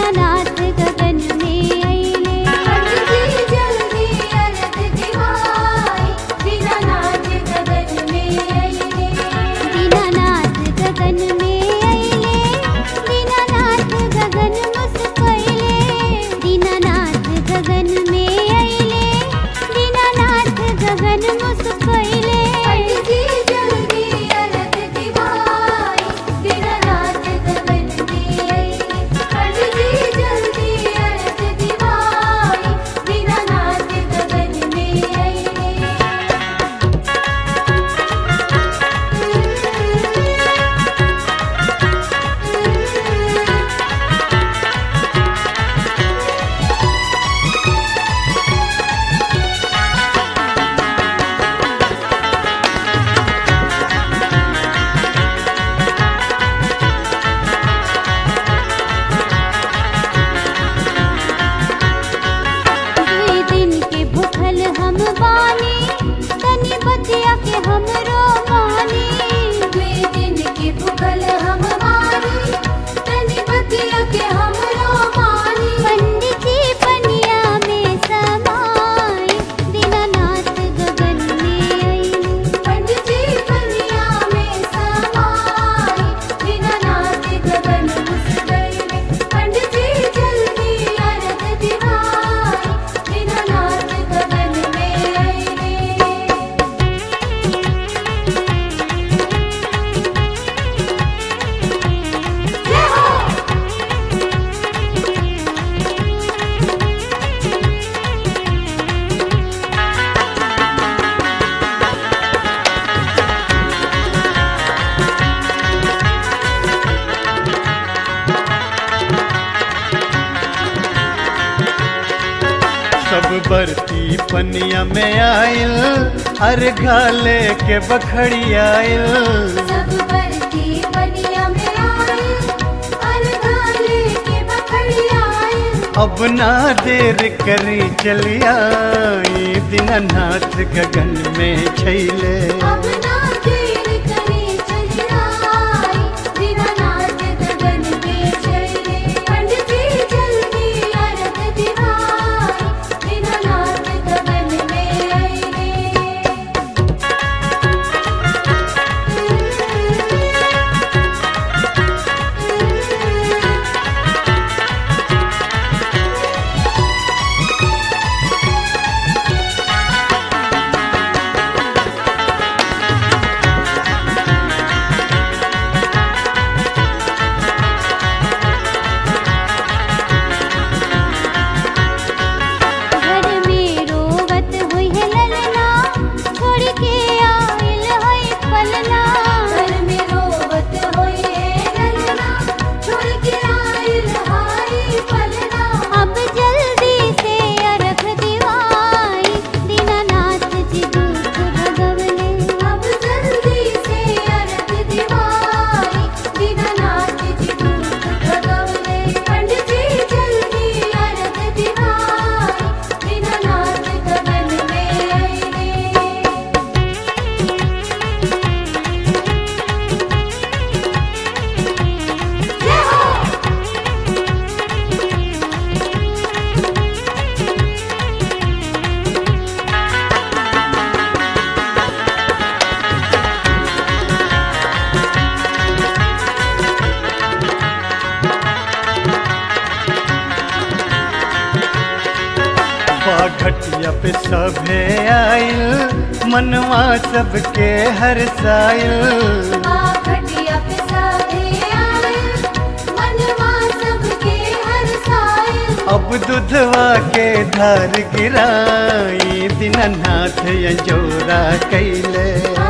दीनानाथ गगन में अइले पंडित जल्दी अरग दिवाई दीनानाथ गगन में अइले दीनानाथ गगन में अइले दीनानाथ गगन मुस्कइले दीनानाथ गगन में अइले दीनानाथ गगन मुस्कइले पंडित जल्दी अरग दिवाई दीनानाथ गगन में अइले पंडित जल्दी अरग दिवाई दीनानाथ गगन में अइले दुई दिन के भूखल हम बानी तनी बतिया के हमरो मानी दुई दिन के भूखल हम मानी तनी बतिया के हमरो मानी पंडित जी पनिया में समाई दीनानाथ गगन में अइले पंडित जी कन्या में समाई दीनानाथ गगन मुस्कइले पंडित जी जल्दी अरग दिवाई दीनानाथ गगन में अइले जय हो सब बरती पनिया में आइल अर घाले के बखड़ी आइल सब बरती बनिया में आए अरगाले के बखड़ी आए अब ना देर करी चलिया दीनानाथ गगन में छैले अब ना देर करे चली आई दीनानाथ गगन में चले पंडित जी जल्दी अरग दिवाई दीनानाथ गगन में अइले घर में रोवत हुई है ललना छोड़ के आइल है पलना घर में रोवत होए ललना छोड़ के आइल हाय पलना अब जल्दी से अरख दिवाई दीनानाथ जी दुख भगवले अब जल्दी से अरग दिवाई दीनानाथ जी दुख भगवले पंडित जी जल्दी अरग दिवाई दीनानाथ गगन में अइले जय हो बाघटिया पे सभे आइल मनवा सबके हर साइल घटिया पे साधे आए मनवा सबके हर साए अब दुधवा के धार गिराई दीनानाथ यजोरा कैले